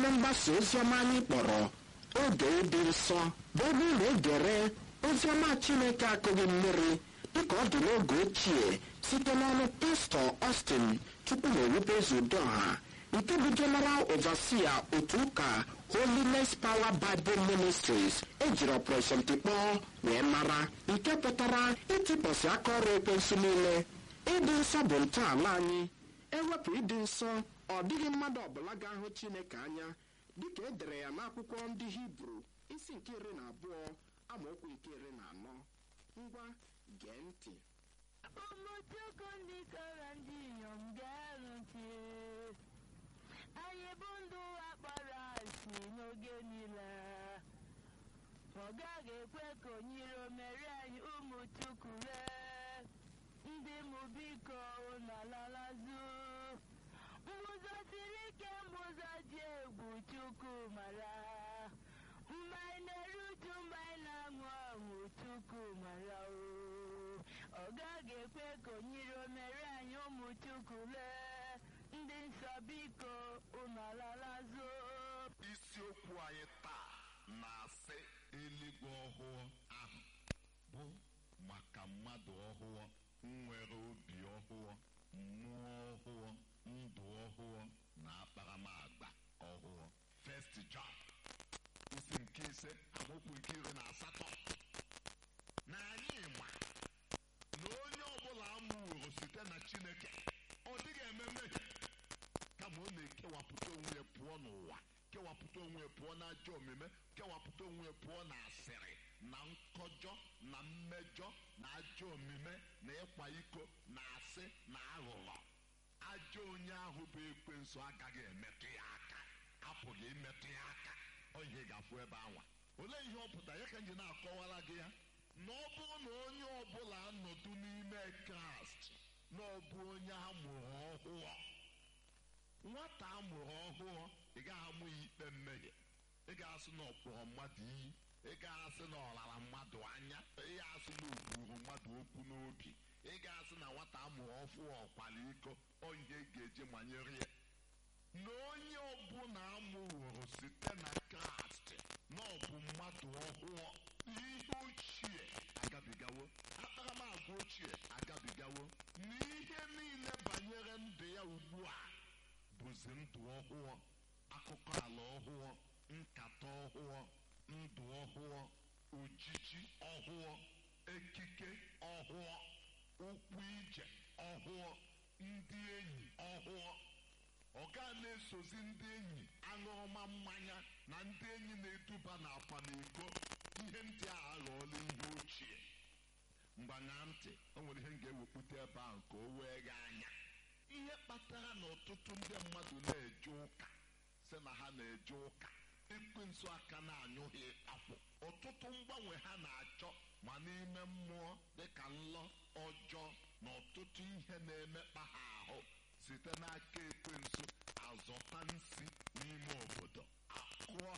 ọrụ mgbasa oziọma anyị kpọrọ oge ịdị nsọ bụ ebe ụlọ egere oziọma chineke akụghị mmiri dịka ọ dị n'oge ochie site n'ọnụ pastọ Austin tupu na owubezu udoha nke bụ general overseer otu ụka holiness power bible ministries ejiri operation tikpọọ wee mara nke pụtara ịtịpọsị aka ọrụ ekwensu niile ịdị nsọ bụ ntọala anyị ewepụ ịdị nsọ ọ dịghị mmadụ ọbụla ga-ahụ chineke anya dịka e dere ya n'akwụkwọ ndị hibru isi nke iri na abụọ amaokwu nke iri na anọ ngwa gee ntị ụmụ chukwu ndị kọrọ ndị inyom ga-arụ ntị anyị bụ ndụ ụwa kpọrọ asị n'oge niile ọ gaghị ekwe ka onyiro mere anyị ụmụ chukwu ree ndị mụ biko unu alalazu mbụzọ siri ike mbụzọ dị egwu chukwu mara mgbe anyị na-eru uju mgbe anyị na-aṅụ ọṅụ chukwu mara o ọ gaghị ekwe ka onyiro mere anyị ụmụ chukwu lee ndị nsọ biko unu alalazu isiokwu anyị taa na-asị eluigwe ọhụụ ahụ bụ maka mmadụ ọhụụ nwere obi ọhụụ mmụọ ọhụụ ndụ ọhụụ na akparamagba ọhụụ First John isi nke ise amaokwu nke iri na asatọ na anyị ma na onye ọbụla amụworo site na Chineke ọ dịghị eme mmehie kama ọ na-ekewapụta onwe ya pụọ n'ụwa kewapụta onwe ya pụọ n'ajọ omume kewapụta onwe ya pụọ na asịrị na nkọjọ na mmejọ na ajọ omume na ịkwa iko na asị na aghụghọ ajọ onye ahụ bụ ekwensu agaghị emetụ ya aka apụghị imetụ ya aka ọ ihe ga-afụ ebe anwa olee ihe ọ pụtara ya ka m ji na-akọwara gị ya na ọ bụrụ na onye ọbụla anọdụ n'ime kraịst na ọ bụ onye a mụrụ ọhụụ nwata a mụrụ ọhụụ ị gaghị amụ ya ikpe mmehie ị ga-asị na ọ kpọrọ mmadụ iyi ị ga-asị na ọ rara mmadụ anya ị ga-asị na o kwuru mmadụ okwu n'obi ị ga-asị na nwata a mụrụ ọfụ ọkwara iko ọ ihe ị ga-eji manyere ya na onye ọbụla amụworo site na kraịst na ọ bụ mmadụ ọhụụ ihe ochie agabigawo akparamagwa ochie agabigawo na ihe niile banyere ndụ ya ugbu a bụzi ndụ ọhụụ akụkọ ala ọhụụ nkata ọhụụ ndụ ọhụụ ojiji ọhụụ ekike ọhụụ ụkwụ ije ọhụụ ndị enyi ọhụụ ọ ga na-esozi ndị enyi aṅụrụma mmanya na ndị enyi na-eduba n'akwa na iko ihe ndị a aghọọla ihe ochie mgbanya ntị o nwere ihe m ga-ewepụta ebe ahụ ka o wee gị anya ihe kpatara na ọtụtụ ndị mmadụ na-eje ụka sị na ha na-eje ụka ekwensu aka na-anyụghị akwụ ọtụtụ mgbanwe ha na-achọ ma n'ime mmụọ dịka nlọ ọjọọ na ọtụtụ ihe na-emekpa ha ahụ site n'aka ekwensu azọta nsi n'ime obodo akụọ